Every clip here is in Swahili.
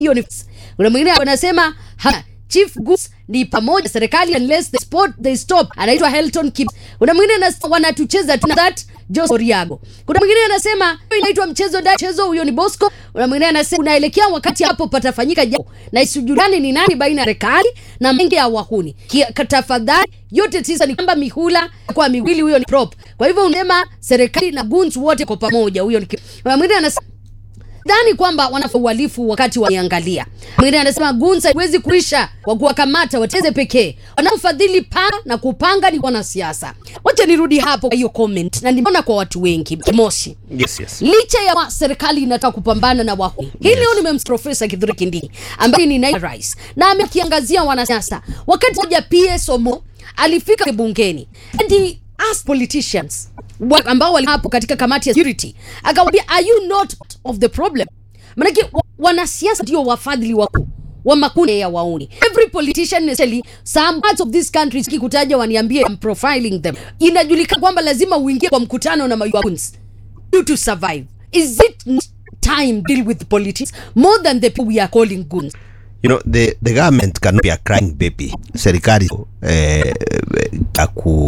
hiyo ni kuna mwingine anasema ha, chief goods ni pamoja serikali unless the sport they stop anaitwa Helton Kim kuna mwingine anasema wanatucheza tuna that Jose Oriago kuna mwingine anasema hiyo inaitwa mchezo da mchezo huyo ni Bosco kuna mwingine anasema unaelekea wakati hapo patafanyika jambo na isijulikane ni nani baina ya serikali na mengi ya wahuni Kia- tafadhali yote tisa ni kwamba mihula kwa miwili huyo ni prop kwa hivyo unasema serikali na goons wote kwa pamoja huyo ni ki- kuna mwingine anasema dhani kwamba wanafanya uhalifu wakati waniangalia. Mwingine anasema gunsa haiwezi kuisha kwa kuwakamata wateze pekee. Wanaofadhili panga na kupanga ni wanasiasa. Wacha nirudi hapo kwa hiyo comment, na nimeona kwa watu wengi Moshi, Yes, yes. licha ya wa, serikali inataka kupambana na wahuni hii leo nimemsikia Profesa Kithure Kindiki ambaye ni naibu rais na amekiangazia wanasiasa. Wakati moja PS Omo alifika bungeni and he asked politicians wa- ambao walikuwa hapo katika kamati ya security, akawaambia are you not of the problem? Maanake wa- wanasiasa ndio wafadhili wakuu wa makundi ya wauni. Every politician especially some parts of this country sikikutaja waniambie I'm profiling them. Inajulikana kwamba lazima uingie kwa mkutano na mayuns you to survive. Is it not time deal with politics more than the people we are calling goons? You know, the, the government cannot be a crying baby. Serikali eh, ya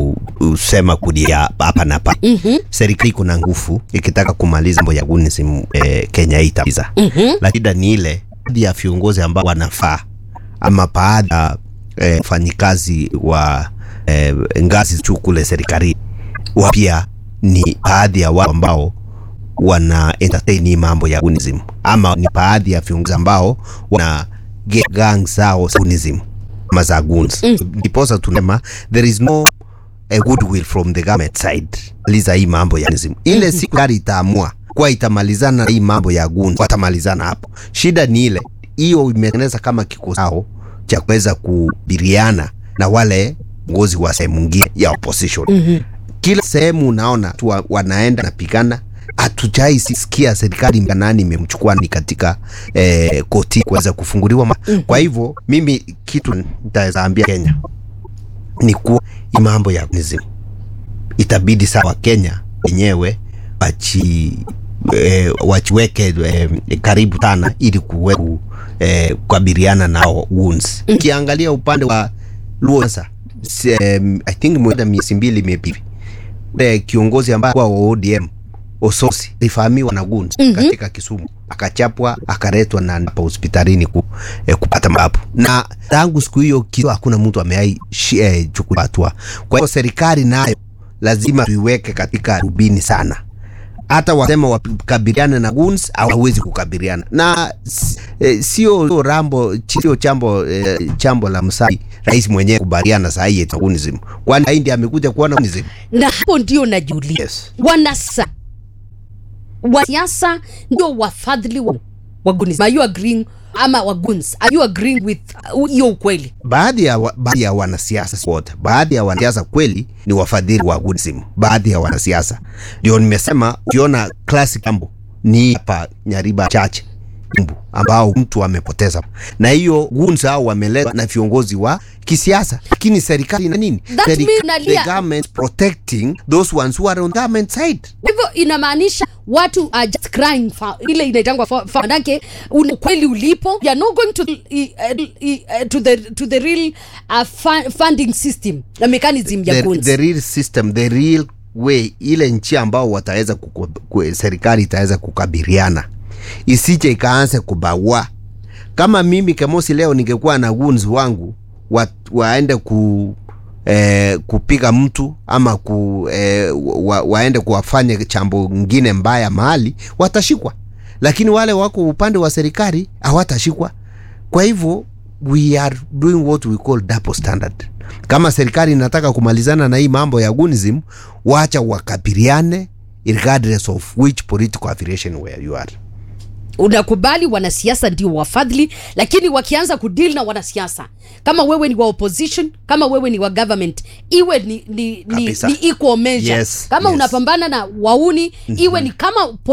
kusema kudia hapa na pale. Mm-hmm. Serikali kuna nguvu ikitaka kumaliza mambo ya gunism eh, Kenya hii itamaliza. Mm-hmm. Lakini ni ile baadhi ya viongozi ambao wanafaa ama baadhi ya eh, wafanyikazi wa eh, ngazi juu kule serikali wa pia ni baadhi ya watu ambao wana entertain hii mambo ya gunism ama ni baadhi ya viongozi ambao wana get gang zao za gunism ama za guns ndiposa tunasema there is no a goodwill from the government side liza hii mambo ya gunism ile siku gari itaamua kwa itamalizana na hii mambo ya guns watamalizana hapo shida ni ile hiyo imetengeneza kama kikosi chao cha kuweza kubiriana na wale viongozi wa sehemu nyingine ya opposition mm-hmm kila sehemu unaona tu wa- wanaenda napigana hatujai sikia serikali mkanani imemchukua ni katika eh, koti kuweza kufunguliwa ma- kwa hivyo mimi kitu nitaweza ambia kenya ni kuwa hii mambo ya nism itabidi sawa kenya wenyewe wachi eh, wachiweke eh, karibu sana ili kuwe ku, eh, kukabiliana nao wounds ukiangalia upande wa luo sasa si- em, i think mwenda miezi mbili imepita ule kiongozi ambaye kwa wa ODM Ososi alifahamiwa na guns mm-hmm. katika Kisumu akachapwa akaletwa na hapa hospitalini ku, eh, kupata matibabu na tangu siku hiyo kitu hakuna mtu ameai eh, chukua hatua. Kwa hiyo serikali nayo lazima tuiweke katika rubini sana hata wasema wakabiliane na guns hawawezi kukabiliana na s- eh, sio sio rambo sio chambo eh, chambo la msai rais mwenyewe kubaliana saa hii eti gunism kwani haindi amekuja kuona gunism Na hapo ndio najiuliza Yes. wanasa wasiasa ndio wafadhili wa, wa goons. Are you agreeing ama wa goons? Are you agreeing with uh, hiyo ukweli? baadhi ya, wa, baadhi ya wanasiasa si wote, baadhi ya wanasiasa kweli ni wafadhili wa gunism. Baadhi ya wanasiasa ndio nimesema, ukiona classic jambo ni hapa Nyariba chache Embu, ambao mtu amepoteza, na hiyo guns hao wameletwa na viongozi wa kisiasa, lakini serikali na nini? That Serika- means nalia- the government protecting those ones who are on government side. hivyo inamaanisha watu are just crying for, ile inaitangwa for, for manake un- ukweli ulipo you are not going to, uh, uh, to, the, to the real uh, fu- funding system na mechanism ya the, goons. the real system the real way ile nchi ambao wataweza kuku, ku, serikali itaweza kukabiliana isije ikaanze kubaua kama mimi Kemosi leo ningekuwa na guns wangu wa, waende ku eh, kupiga mtu ama ku, eh, wa, waende kuwafanya chambo ngine mbaya mahali watashikwa lakini wale wako upande wa serikali hawatashikwa kwa hivyo we are doing what we call double standard kama serikali inataka kumalizana na hii mambo ya gunism wacha wakabiliane regardless of which political affiliation where you are unakubali wanasiasa ndio wafadhili lakini wakianza kudeal na wanasiasa kama wewe ni wa opposition kama wewe ni wa government iwe ni, ni, ni, Kabisa. ni equal measure Yes, kama yes. unapambana na wauni iwe ni kama